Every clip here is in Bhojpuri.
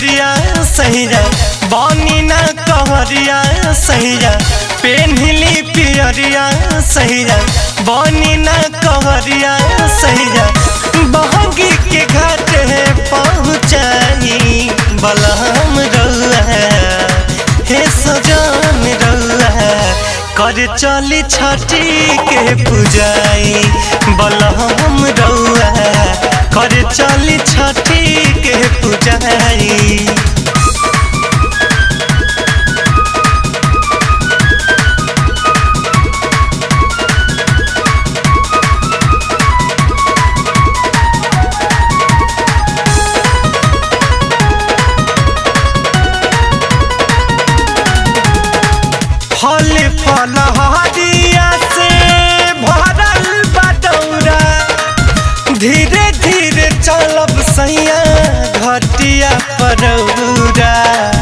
पियरिया सैया बनी ना कहरिया सैया पेन्हली पियरिया सैया बनी ना कहरिया सैया बहगी के घाट पहुँचाई बलहम रउआ हे सजान रउआ कर चली छठी के पूजाई बलहम रउआ कर चली छठी के पूजाई फल फल हरिया से भरल बटौरा धीरे धीरे चलब सैया घटिया परौरा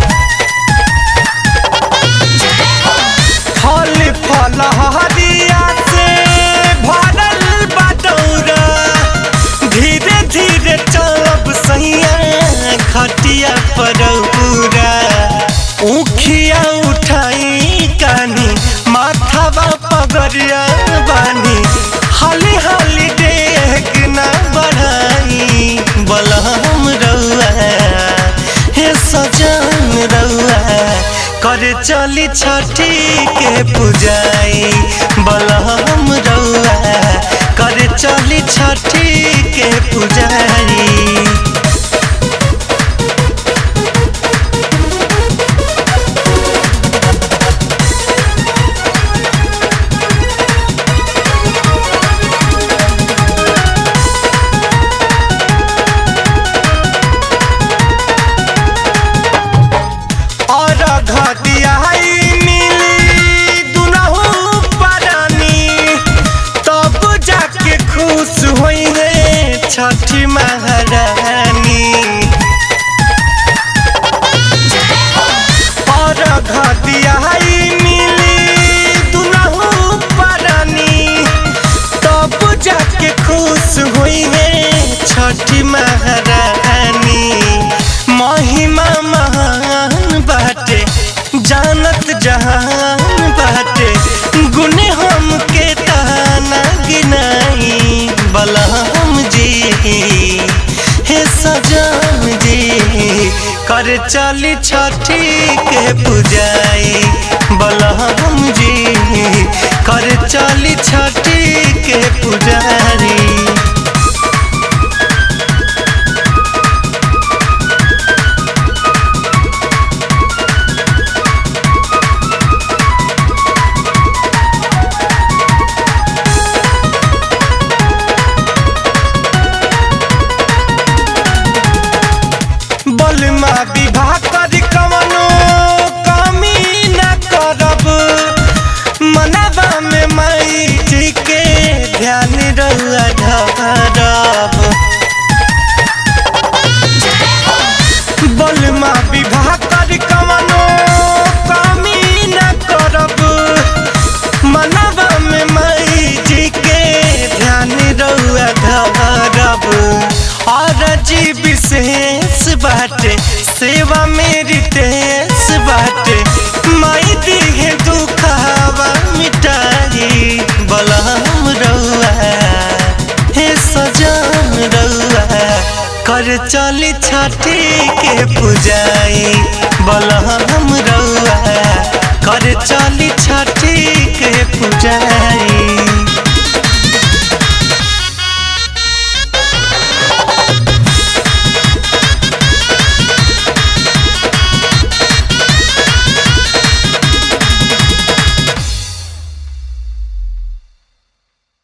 फल फल हरिया से भरल बटौरा धीरे धीरे चलब सैया घटिया परौरा उखिया उठाई कानी माथावा पगरिया बानी हाली हाली डेग ना बढ़ाई बलहम रउआ हे सजन रउआ कर चली छठी के पूजाई बलहम रउआ कर चली छठी के पूजाई और घटिया मिली दुनहु परानी तब जाके खुश होई है छठी महारानी और घटिया मिली दुनहु परानी तब जाके खुश हुई है छठी महारानी महिमा महान बाटे जानत जहान बाटे गुने हम के ताना गिनाई बलहम जी हे सजान जी कर चली छठी के पूजाई बलहम जी कर चली छठी के पुजारी बलमा विवाह कर कवनो कमी न करब मनवा में माई जी के ध्यान रहुआ ढरब बलमा विवाह कर कवनो कमी न करब मनवा में माई जी के ध्यान रहुआ ढरब और जी विशेष बाटे सेवा मेरी तेज बाटे माई दिहे दुखावा मिटाई बलहम रउआ हे सजान रउआ कर चली छठी के पूजाई बलहम रउआ कर चली छठी के पूजाई